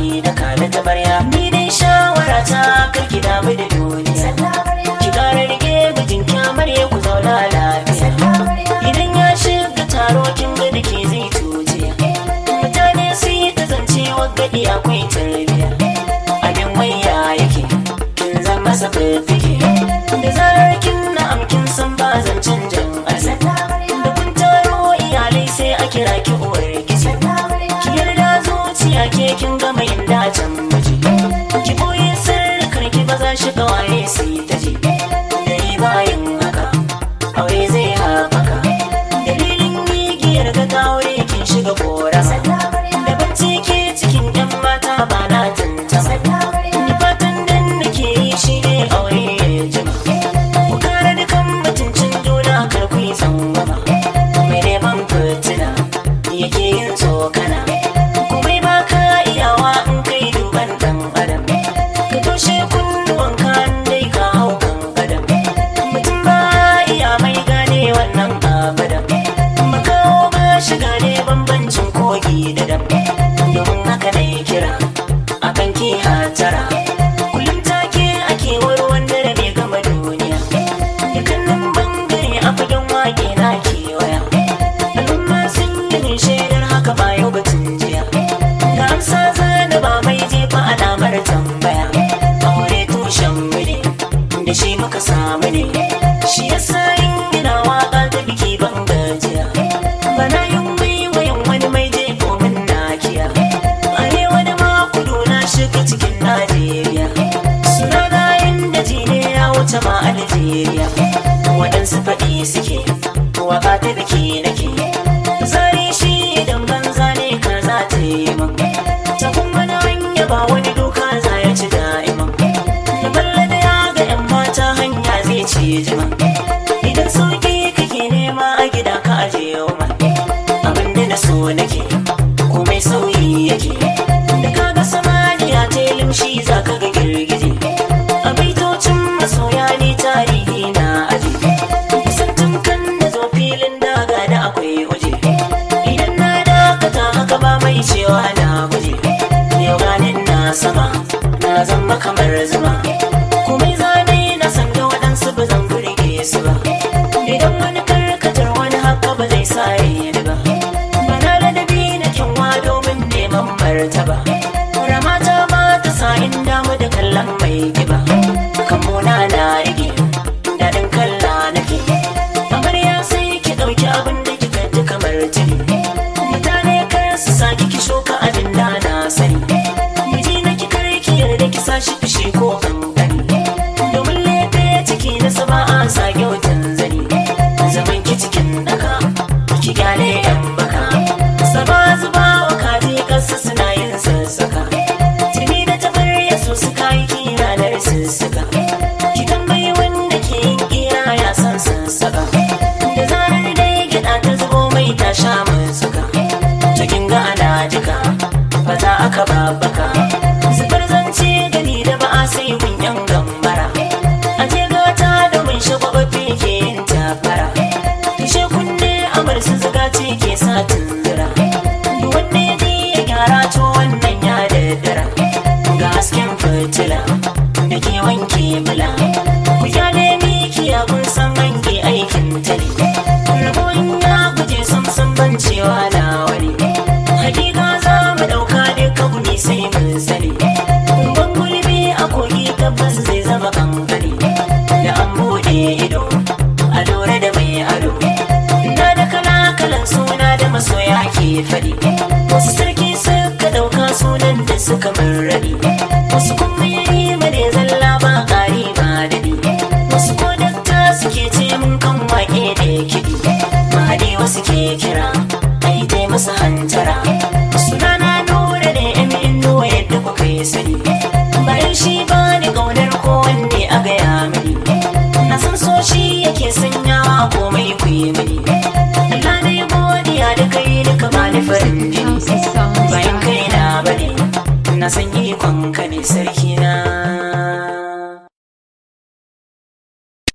ki da kala ta barya ni dai shawara ta kar ki damu da duniya ki kara rike mijin kyamar ya ku zauna lafiya idan ya shiga taro kin ga da ke zai tuje mutane su yi ta zance gadi akwai tarbiya abin waya yake kin zan masa fifike da zarar kin na'am kin san ba zancen jan asa da kun taro iyalai sai a kira ki uwar gizo ki yarda zuciya ke kin gama inda can miji ki boye sirrikar ki ba za shi kawaye su yi ta ji dare bayan haka aure zai haɓaka dalilin gigiyar ga ta aure kin shiga kora da bacci ke cikin yan mata ba na tantama da fatan dan nake yi shi ne aure ya jima ku kare dukan mutuncin juna kar ku yi tsangwama mai neman fitina yake yin tsokana kuma ba ka iyawa in kai duban dan adam ka toshe kunnuwan kan dai ka hau kan adam mutum ba iya mai gane wannan abadan makawo ba shiga ne bambancin kogi da dam domin haka ne kira akan ki hatara kullum take ake warwan da bai gama duniya dukkanin bangare a fagen wake na kewaya al'umma sun yi min shaidar haka ba yau batun jiya ga amsa zana ba mai jefa alamar tambaya aure tushen mune da shi muka samu ne shi yasa in gina waka ta biki ban gajiya bana yin waiwayin wani mai jefo min nakiya arewa da ma kudu na shiga cikin najeriya suna gayen da jine ya wuce ma algeria waɗansu faɗi suke waka ta biki nake zari shi idan banza ne ka za ta yi min ta kuma na hanya ba wani doka za ya ci da'iman da balla da ya ga yan mata hanya zai ci jima idan sauki kake nema a gida ka aje yau ma abin da na so nake komai sauyi yake da kaga samaniya ta yi limshi za ka ga girgije a baitocin masoya ne tarihi na aji santan kan da zo filin daga da akwai waje idan na dakata haka ba mai cewa na guje yau ganin na sama na zama kamar zuma komai zane na san da waɗansu ba zan burge su ba idan wani karkatar wani haka ba zai sa yi ba bana ladabi na kyanwa domin neman martaba ramata ba ta sa in damu da kallon mai giba kamuna na rige daɗin kalla nake amarya sai ki ɗauki abin da kika ji kamar tuni mutane kar su sa ki shuka abin da na sani miji na ki kar ki yarda ki sa shi fishi ko kankani domin lefe ciki na sama a sa kyautan zani zaman ki cikin daka ki gane yan baka saba zuba wa kaji kasa suna yin sassaka tuni da tabarya su suka yi kira da sussuka ki tambayi wanda ke yin kira ya san sassaka da zarar dai gida ta zubo mai ta sha suka cikin ga ana jika fata aka babbaka zubar zance gani da ba a sai kunyan gambara a je gata da mun shagwababbe ke yin tafara tushe kunne amar su zuga ce ke sa tunzura wanne ne ya gyara to wannan ya daddara ga hasken fitila da ke wanke mula ku kyale miki ya kun san hange aikin tali rabon ya guje sam sam ban cewa na wani hakika za mu dauka duka guni sai mun sani ban gulbi a kogi tabbas zai zama kankani da an bude ido a lura da mai ado na da kala kalan suna da masoya ke fadi wasu sarki suka dauka sunan da suka marradi wasu kuma yayi mane zalla ba kari ba dadi wasu ko dakta suke ce mun kan wake da kiɗi mahadi wasu ke kira ai dai masa hantara sunana nura da yan indo yadda kuka yi sani bayan shi ba ni kaunar ko wanda a gaya mini na san so shi yake sanyawa komai ku yi mini Allah na yi godiya da kai duka ba ni farin jini bayan kai na bane na san ikon ka ne sarki na